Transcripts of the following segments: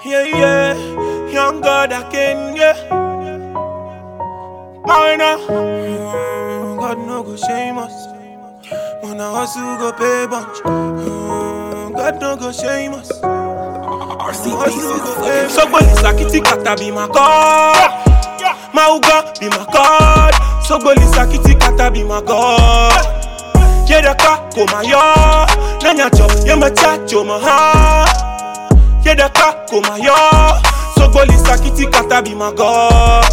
Yeah, yeah, young God again, yeah. Minor, Mm, God no go shame us. When I hustle go pay bunch, Mm, God no go shame us. Sogboli sakiti kata be my God. Mauga be my God. Sogboli sakiti kata be my God. Yedaka komayo, nanyacho yemachacho maha. Yedaka komayo, Sogboli sakiti kata be my God.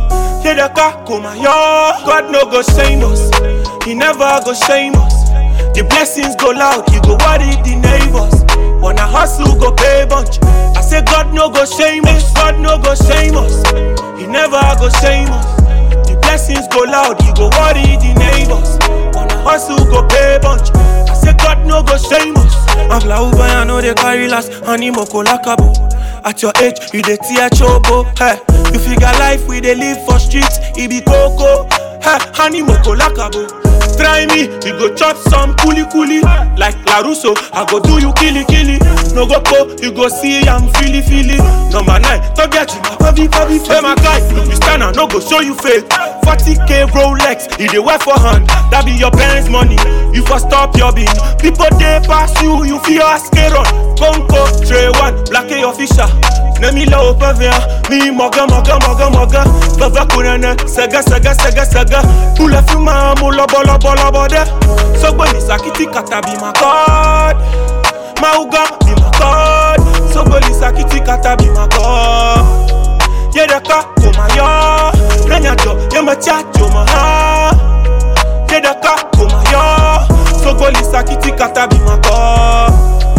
Yedaka komayo, God no go shame us. He never go shame us. The blessings go loud, you go worry the neighbors. Wanna hustle, go pay bunch. I say God no go shame us, God no go shame us. He never go shame us. The blessings go loud, you go worry the neighbors. Wanna hustle, go pay bunch. I say God no go shame us. I'm Uber, I know they carry last, animoko lakabo. At your age, you dey tear chobo. Hey, you figure life we dey live for streets, it be coco. Hey, animoko lakabo. Try me, you go chop some kuli kuli. Like Larusso, I go do you killy killy. No go po, you go see I'm feely feely. Number nine, talk get you, my baby baby. Hey my guy, you stand and no go show you fake. 40k Rolex, you dey wear for hand. That be your parents' money. You for stop your bin. People dey pass you, you feel ask run. Conco, Trey one, black A official. Nemi la au pavien, mi moga moga moga moga. Baba kurana, saga saga saga saga. Pula fuma mo lobo lobo lobo de. Sogboni sakiti kata be my God. Mauga be my God. Sogboni sakiti kata be my God. Yedaka komayo, nanyajo yemachacho maha. Yedaka komayo, Sogboni sakiti kata be my God.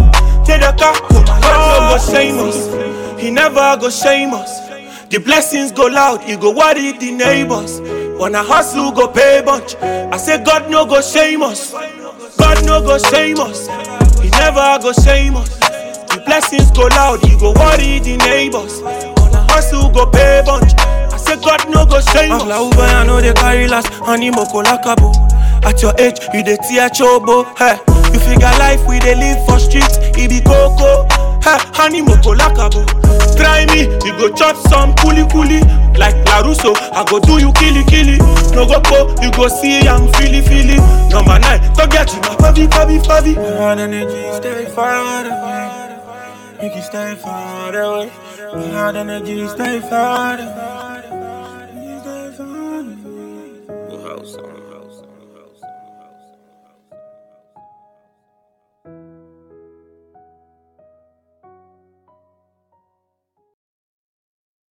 Yedaka komayo, God no go shame us. He never go shame us. The blessings go loud, you go worry the neighbors. Wanna hustle, go pay bunch. I say God no go shame us. God no go shame us. He never go shame us. The blessings go loud, you go worry the neighbors. Wanna hustle, go pay bunch. I say God no go shame us. Uber, I know they carry last, animoko lakabo. At your age, you dey tear chobo. Hey, you figure life we dey live for streets, it be coco. Hey, animoko lakabo. Try me, you go chop some kuli kuli. Like Larusso, I go do you killy killy. No go po, you go see I'm feely feely. Number nine, don't get you my baby baby baby. Hard energy, stay far away. Make you stay far away. Hard energy, stay far away.